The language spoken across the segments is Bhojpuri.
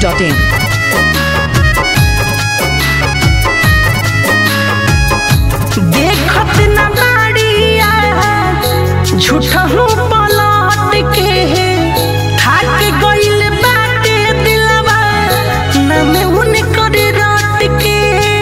masti.in. देखत न बाड़िया झूठा हूँ पलट के थाक गइल बाटे दिलवा ना में उनकर रात के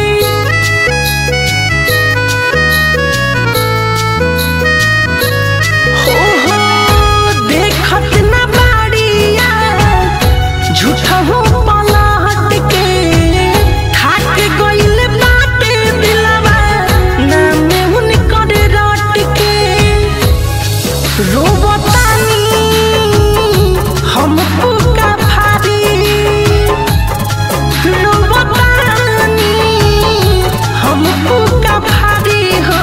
हो हो देखत न बाड़िया झूठा हूँ पलट के थाक गइल बाटे दिलवा ना में उनकर रात के रोबतानी हम पुका भारी रोबतानी हम पुका भारी हो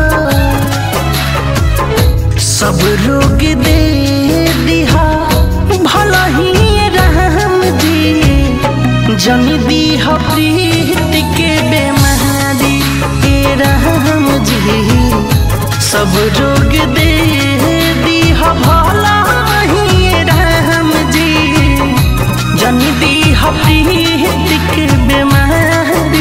सब रोग दे दिहा भला ही रहम जी जन दीह प्रीत के बेमारी ए रहम जी सब रोग दे दीह भला ही रहम जी जन दीह प्रीत के बेमारी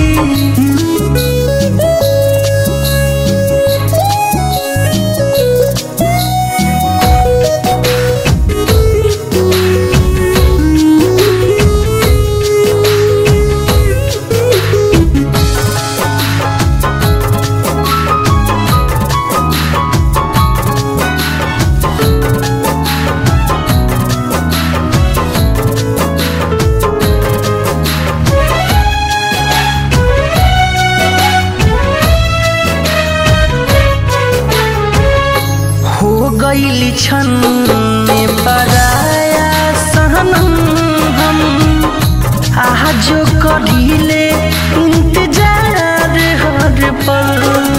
हो गईली छन में पराया सहनम हम आज कढ़ीले इंतजार हर पल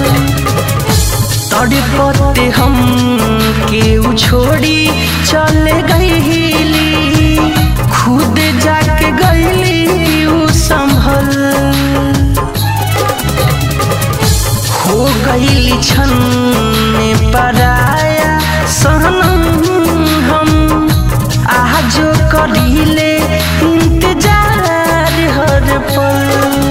तड़पते हम केहू छोड़ी चले गईली खुद जाके गईली ऊ संभल हो गईली छन में पराया सहनम हम आजो करीले इंतजार हर पल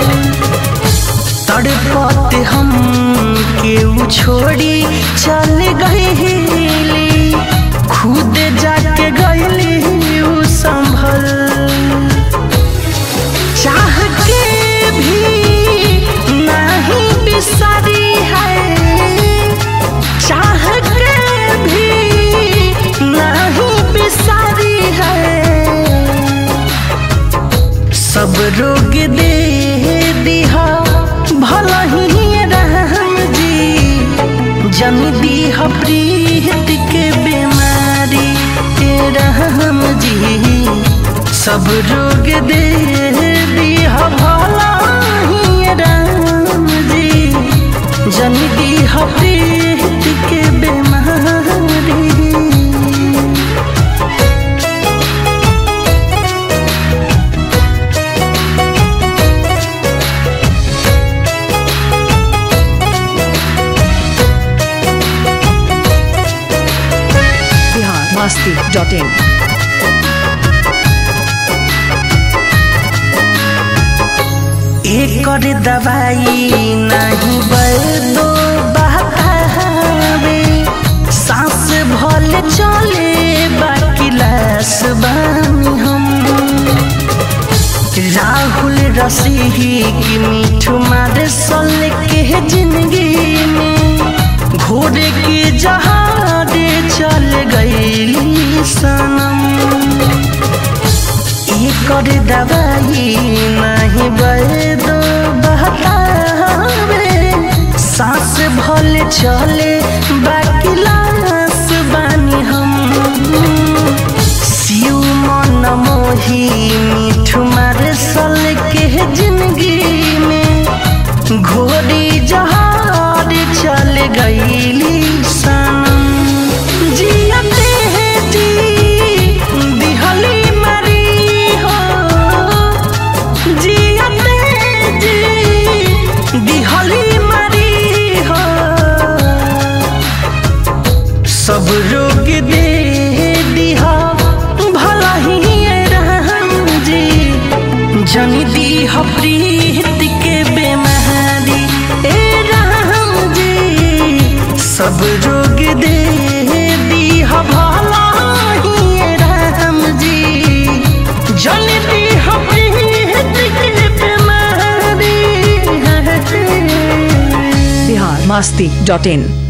तड़पते हम केहू छोड़ी चल गईली खुद जाके गईली ऊ संभल चाह के भी नहीं बिसरी है चाह के भी नहीं बिसरी है सब रोग दे दिहा भला ही रहम जी जन दीह प्रीत के बीमारी के रहम जी सब रोग दे दिह भला ही राम जी जन दीह प्रीत के बीमारी Bihar masti.in. एकर दवाई नहीं बैदो बहतावे सांस भल चले बाकी लाश बानी हम राहुल रसीही की मीठू मार सल के जिंदगी में घोड़े के जहारे चल गईली सनम एकर दवाई नहीं बैदो बहतावे सांस भल चले बाकी लाश बानी हम शिव मन मोही मीठू मार सल के जिंदगी में घोड़ी जहार चल गईली सनम जियते हैं जी दिहली मरी हो जियते जी दिहली मरी हो masti.in.